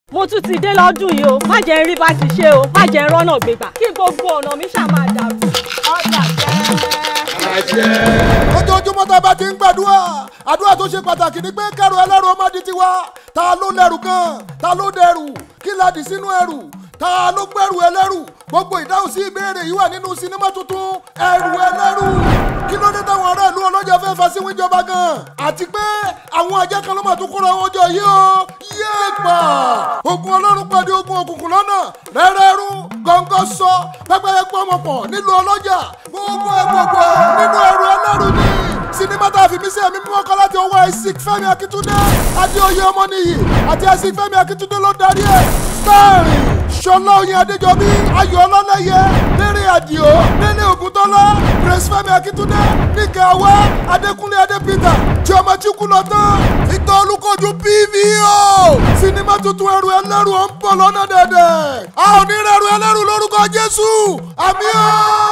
mo tún ti dé lọ́dún yìí o má jẹ́ rí bá ti ṣe o má jẹ́ rọ́nà gbégbà kí gbogbo ọ̀nà mi ṣáà máa dàrú ọjà jẹ́. ojoojúmọ́ tá a bá ti ń gbàdúrà àdúrà tó ṣe pàtàkì ni pé kẹrù ẹlẹ́rù ó má di tiwa ta ló lẹ́rù kan ta ló dẹrù kí la dì sínú ẹrù ta ló gbẹrù ẹlẹ́rù gbogbo ìdáhùn sí ìbéèrè yìí wà nínú sinimá tuntun ẹrù ẹlẹ́rù kí ló dé táwọn ará ìlú ọlọ́jà fẹ́ fa sí wíjọba gan àti pé àwọn ajá kan ló mà tún kóra wọn jọ yìí o yéé pa ogun ọlọ́run pàdé ogun òkùnkùn lọ́nà rẹ́rẹ́rú gọ́ngọ́ sọ pẹ́pẹ́yẹ pọ́nmọ̀pọ̀ nílùú ọlọ́jà gbogbo ẹ̀ gbogbo ẹ̀ nínú ẹrù ẹlẹ́rù ni sinimá tá a fi mí sí ẹ̀mí mímọ́ kan láti ọwọ́ isaac fẹ́mi akíntúndé adéoyè ọmọnìyí àti isaac fẹ́mi akíntúndé ló darí ẹ̀ starring ṣọlá oyin adéjọbí ayọ̀ ọlọ́lẹ́yẹ lérè àdìo délé ògúntọ́lá grace fẹ́mi akíntúndé níkẹ́ awá adékúnlé adépítà tí ọmọ chukwu lọ tán ìtọ́ olùkọ́jú pvo sinimá tuntun ẹrù ẹlẹ́rù ọ̀ ń bọ̀ lọ́nà dẹ̀dẹ̀ a ò ní rẹ̀rù ẹlẹ́rù lórúkọ jésù àmì ọ́.